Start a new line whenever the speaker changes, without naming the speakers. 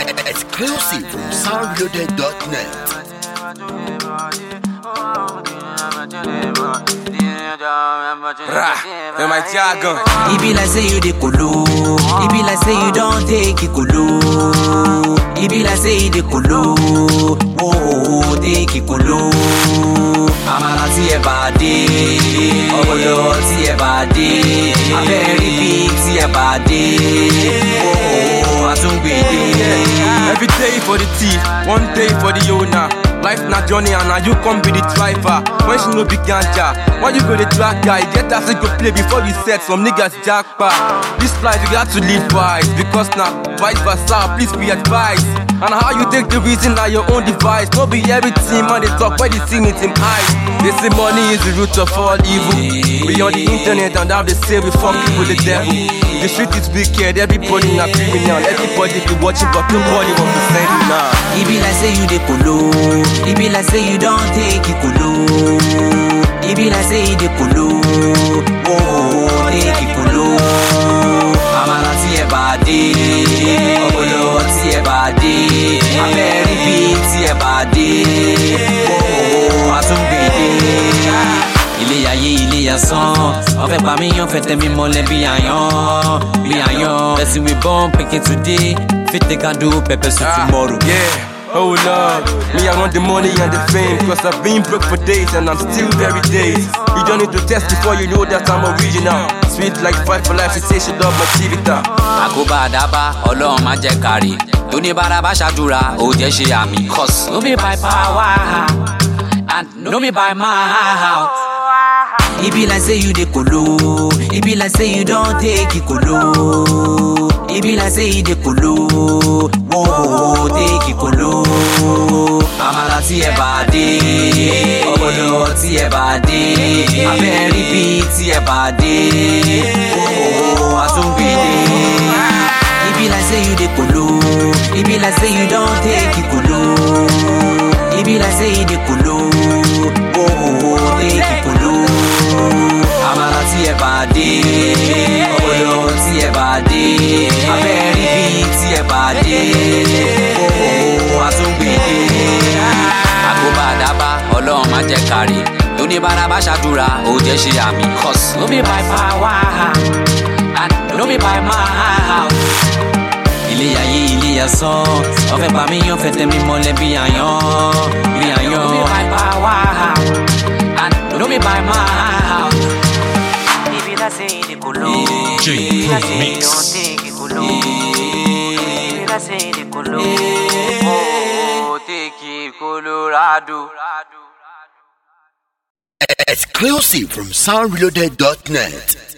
Exclusive from soundloaded.net.
Rah, in my jargon.
E be like say you dey kolo. E be like say you don take it kolo. E be like say you dey kolo. Oh, oh, oh, take it kolo. Àmàlà tí ẹ bá dé. Ọ̀pọ̀lọ́ tí ẹ bá dé. Abẹ́rẹ́ bí tí ẹ bá dé. Oh, oh, oh, àtúngbèdé.
Every day for the thief, one day for the owner. Life na journey and now you come be the driver. When she no be ganja, why you go the drag guy? Get as go play before you set some niggas jackpot. This life you got to live wise because now vice versa. Please be advised. And how you take the reason na your own device. No be everything man they talk when they see it in eyes. They say money is the root of all evil. We on the internet and now they say we fucking with the devil. The street is wicked, everybody na criminal. Everybody be watching but nobody want to send you now.
E be like say you dey kolo. E be like say you don take it kolo. E be like say you dey kolo. Oh, oh, oh, take it kolo. Àmàlà tí ẹ bá dé. Ọ̀pọ̀lọ́ tí ẹ bá dé. Abẹ́rẹ́ bí tí ẹ bá dé. Oh, oh, oh, àtúngbèdé. Ilé ayé ilé asán, ọ̀fẹ́ pa mí yan fẹ̀tẹ̀ mi mọ́lẹ̀ bí àyàn, bí àyàn. Person we born pikin today, fit take and do pepper soup tomorrow.
Yeah. Oh Lord, me I want the money and the fame Cause I've been broke for days and I'm still very days You don't need to test before you know that I'm original Sweet like fight for life, she say she love my chivita
àkóbá àdábá ọlọ́run má jẹ́ kárí tóníbàárà bá ṣàdúrà ó jẹ́ ṣe àmì cos. no be by power and no be by mouth. e be like say you dey kolo e be like say you don take it kolo e be like say you dey kolo wo oh, take it kolo. àmàlà tí ẹ bá dé ọ̀pọ̀lọ́ tí ẹ bá dé abẹ́rẹ́ bí tí ẹ bá dé oh, àtúngbèdé. e be like say you dey kolo e be like say you don take it kolo e be like say you dey kolo oh, oh, take it kolo. àmàlà tí ẹ bá dé ọ̀pọ̀lọ́ tí ẹ bá dé abẹ́rẹ́ bí tí ẹ bá dé oh, àtúngbèdé. àkóbá àdábá ọlọ́run má jẹ́ kárí tóníbàárà bá ṣàdúrà ó jẹ́ ṣe àmì cos. no be by power and no be by mouth ilé ayé ilé asán ọfẹ bá mi yan fẹtẹ mi mọlẹ bí àyàn bí àyàn. no be by power and no be by mouth. ibi láti ìdí kolo.
J Pro Mix.
ibi láti ìdí kolo. ó tèkì colorado.
Exclusive from soundloaded.net.